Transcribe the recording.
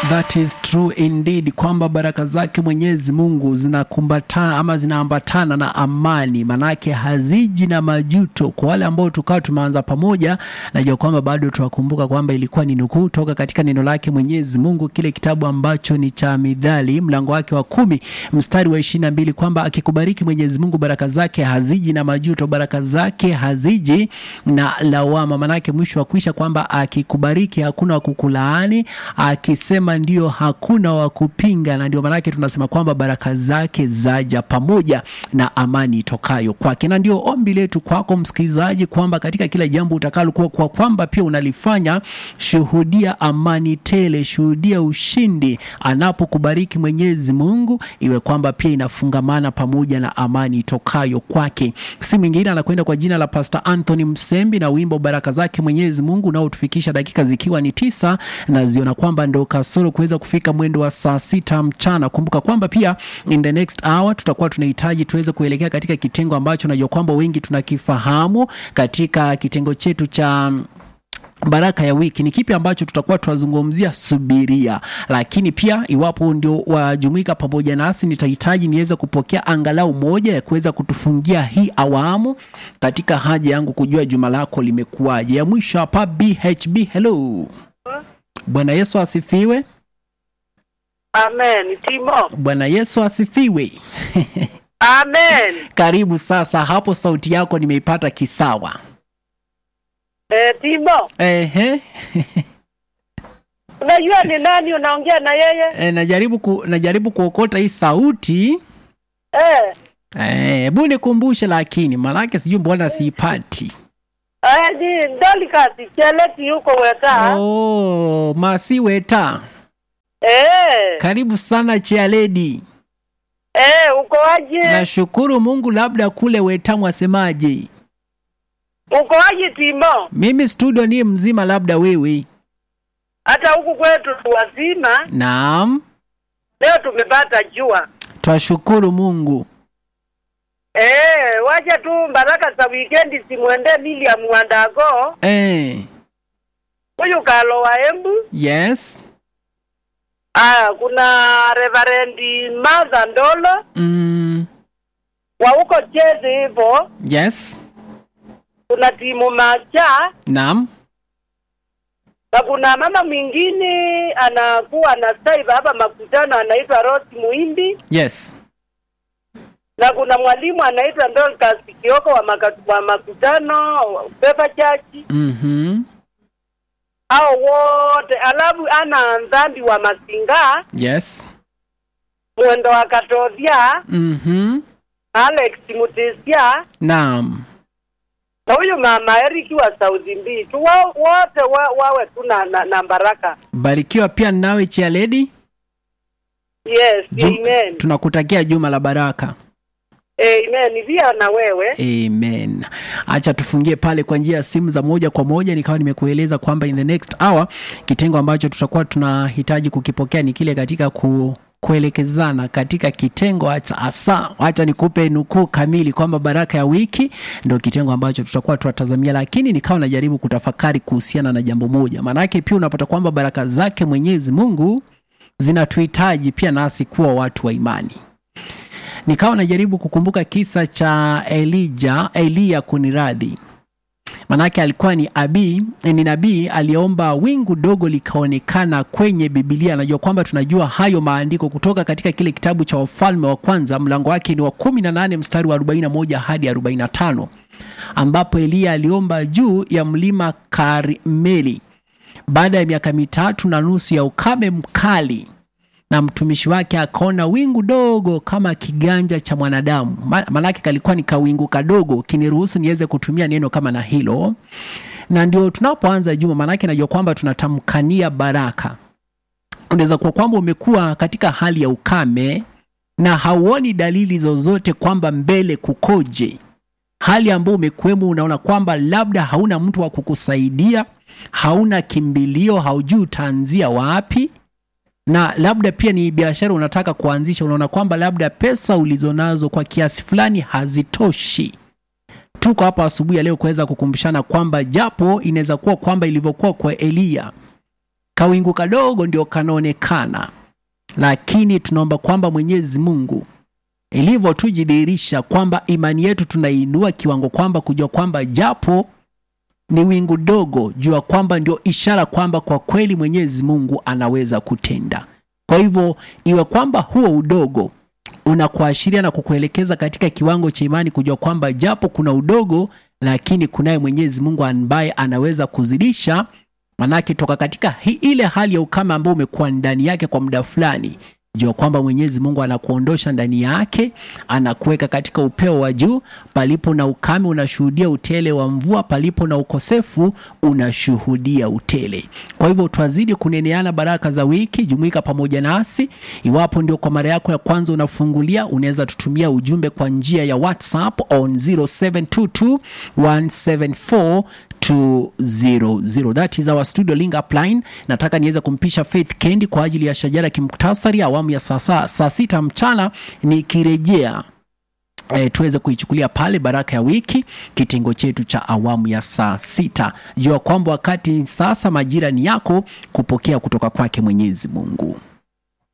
That is true indeed, kwamba baraka zake Mwenyezi Mungu zinakumbatana ama zinaambatana na amani, manake haziji na majuto. Kwa wale ambao tukawa tumeanza pamoja, najua kwamba bado tuwakumbuka kwamba ilikuwa ni nukuu toka katika neno lake Mwenyezi Mungu, kile kitabu ambacho ni cha Mithali mlango wake wa kumi mstari wa ishirini na mbili kwamba akikubariki Mwenyezi Mungu baraka zake haziji na majuto, baraka zake haziji na lawama. Manake mwisho wa kuisha kwamba akikubariki hakuna wa kukulaani, akisema ndio hakuna wa kupinga, na ndio maanake tunasema kwamba baraka zake zaja pamoja na amani itokayo kwake. Na ndio ombi letu kwako msikilizaji, kwamba katika kila jambo utakalokuwa kwa kwamba pia unalifanya, shuhudia amani tele, shuhudia ushindi anapokubariki Mwenyezi Mungu, iwe kwamba pia inafungamana pamoja na amani itokayo kwake. Si mwingine anakwenda kwa jina la Pastor Anthony Msembi na wimbo baraka zake Mwenyezi Mungu unaotufikisha dakika zikiwa ni tisa na ziona kwamba ndo kasoro kuweza kufika mwendo wa saa sita mchana. Kumbuka kwamba pia in the next hour tutakuwa tunahitaji tuweze kuelekea katika kitengo ambacho najua kwamba wengi tunakifahamu katika kitengo chetu cha baraka ya wiki ni kipi ambacho tutakuwa tunazungumzia subiria lakini pia iwapo ndio wajumuika pamoja nasi nitahitaji niweze kupokea angalau moja ya kuweza kutufungia hii awamu katika haja yangu kujua juma lako limekuwaje ya mwisho hapa bhb hello bwana yesu asifiwe Amen. Timo. bwana yesu asifiwe Amen. karibu sasa hapo sauti yako nimeipata kisawa Eh, Timo. Ehe. Unajua ni nani unaongea na yeye? E, najaribu ku, najaribu kuokota hii sauti Eh. hebu nikumbushe lakini maanake sijui mbona siipati Eh, ni Dorcas Cheleti yuko weta. oh, masiweta Eh. karibu sana chialedi Eh, uko aje? nashukuru mungu labda kule weta mwasemaje Uko aje Timo? mimi studio ni mzima labda wewe Hata huku kwetu tu wazima, naam leo tumepata jua. twashukuru mungu Eh, wacha tu baraka za weekend simwende William Wandago. eh, Huyu kalo wa Embu. yes Ah, kuna Reverend Martha Ndolo mm, wa huko Chezi hivyo. yes Kuna timu Macha naam na kuna mama mwingine anakuwa na saiba hapa makutano anaitwa Rose Muimbi yes na kuna mwalimu anaitwa Dorcas Kioko wa, maka, wa makutano Pepa Church mm-hmm. hao wote, alafu ana dhambi wa Masinga yes mwendo wa Katodhia mm-hmm. Alex Mutesia naam na huyu mama Eriki wa Saudi Mbii tu wa, wote wa, wawe tu na, na, na baraka. barikiwa pia nawe chialedi Yes, Jum- amen. tunakutakia juma la baraka Amen. Pia na wewe. amen acha tufungie pale kwa njia ya simu za moja kwa moja nikawa nimekueleza kwamba in the next hour kitengo ambacho tutakuwa tunahitaji kukipokea ni kile katika ku kuelekezana katika kitengo acha asa acha nikupe nukuu kamili kwamba baraka ya wiki ndio kitengo ambacho tutakuwa tunatazamia lakini nikawa najaribu kutafakari kuhusiana na jambo moja maanake pia unapata kwamba baraka zake mwenyezi mungu zinatuhitaji pia nasi kuwa watu wa imani nikawa najaribu kukumbuka kisa cha elija eliya kuniradhi manake alikuwa ni abi ni nabii aliyeomba wingu dogo likaonekana kwenye bibilia anajua kwamba tunajua hayo maandiko kutoka katika kile kitabu cha wafalme wa kwanza mlango wake ni wa 18 mstari wa 41 hadi 45 ambapo eliya aliomba juu ya mlima karmeli baada ya miaka mitatu na nusu ya ukame mkali na mtumishi wake akaona wingu dogo kama kiganja cha mwanadamu Ma- maanake kalikuwa ni kawingu kadogo kiniruhusu niweze kutumia neno kama na hilo na ndio tunapoanza juma maanake najua kwamba tunatamkania baraka unaweza kuwa kwamba umekuwa katika hali ya ukame na hauoni dalili zozote kwamba mbele kukoje hali ambayo umekuwemo unaona kwamba labda hauna mtu wa kukusaidia hauna kimbilio haujui utaanzia wapi na labda pia ni biashara unataka kuanzisha unaona kwamba labda pesa ulizonazo kwa kiasi fulani hazitoshi tuko hapa asubuhi ya leo kuweza kukumbushana kwamba japo inaweza kuwa kwamba ilivyokuwa kwa eliya kawingu kadogo ndio kanaonekana, lakini tunaomba kwamba Mwenyezi Mungu ilivyo tujidhihirisha kwamba imani yetu tunainua kiwango kwamba kujua kwamba japo ni wingu dogo, jua kwamba ndio ishara kwamba kwa kweli Mwenyezi Mungu anaweza kutenda. Kwa hivyo iwe kwamba huo udogo unakuashiria na kukuelekeza katika kiwango cha imani, kujua kwamba japo kuna udogo, lakini kunaye Mwenyezi Mungu ambaye anaweza kuzidisha. Manake toka katika hi, ile hali ya ukame ambao umekuwa ndani yake kwa muda fulani, jua kwamba Mwenyezi Mungu anakuondosha ndani yake, anakuweka katika upeo wa juu. Palipo na ukame unashuhudia utele wa mvua, palipo na ukosefu unashuhudia utele. Kwa hivyo twazidi kuneneana baraka za wiki. Jumuika pamoja nasi. Iwapo ndio kwa mara yako ya kwanza unafungulia, unaweza tutumia ujumbe kwa njia ya WhatsApp on 0722 174 200. That is our studio link up line. Nataka niweze kumpisha Faith Kendi kwa ajili ya shajara kimuktasari awamu ya saa saa sita mchana nikirejea E, tuweze kuichukulia pale baraka ya wiki kitengo chetu cha awamu ya saa sita. Jua kwamba wakati sasa majira ni yako kupokea kutoka kwake Mwenyezi Mungu.